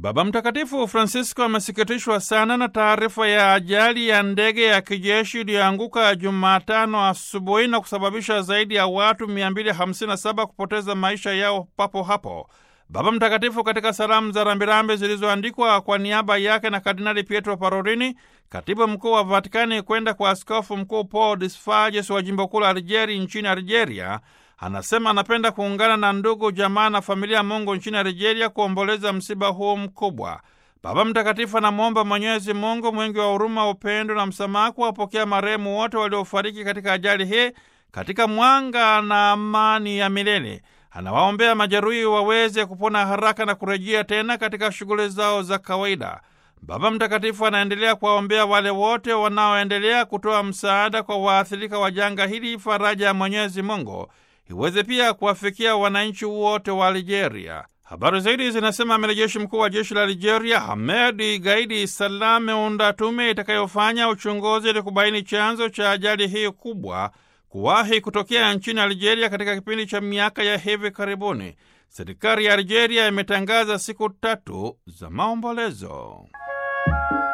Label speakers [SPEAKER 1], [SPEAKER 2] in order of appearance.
[SPEAKER 1] Baba Mtakatifu Francisco amesikitishwa sana na taarifa ya ajali ya ndege ya kijeshi iliyoanguka Jumatano asubuhi na kusababisha zaidi ya watu 257 kupoteza maisha yao papo hapo. Baba Mtakatifu katika salamu za rambirambi zilizoandikwa kwa niaba yake na Kardinali Pietro Parolini, katibu mkuu wa Vatikani, kwenda kwa askofu mkuu Paul Disfajes wa jimbo kuu la Algeri nchini Algeria, anasema anapenda kuungana na ndugu jamaa na familia ya Mungu nchini Algeria kuomboleza msiba huu mkubwa. Baba Mtakatifu anamwomba Mwenyezi Mungu mwingi wa huruma, upendo na msamaha kuwapokea marehemu wote waliofariki katika ajali hii katika mwanga na amani ya milele. Anawaombea majeruhi waweze kupona haraka na kurejea tena katika shughuli zao za kawaida. Baba Mtakatifu anaendelea kuwaombea wale wote wanaoendelea kutoa msaada kwa waathirika wa janga hili, faraja ya Mwenyezi Mungu iweze pia kuwafikia wananchi wote wa Algeria. Habari zaidi zinasema amiri mkuu wa jeshi la Algeria Hamedi Gaidi Salah ameunda tume itakayofanya uchunguzi ili kubaini chanzo cha ajali hii kubwa kuwahi kutokea nchini Algeria katika kipindi cha miaka ya hivi karibuni. Serikali ya Algeria imetangaza siku tatu za maombolezo.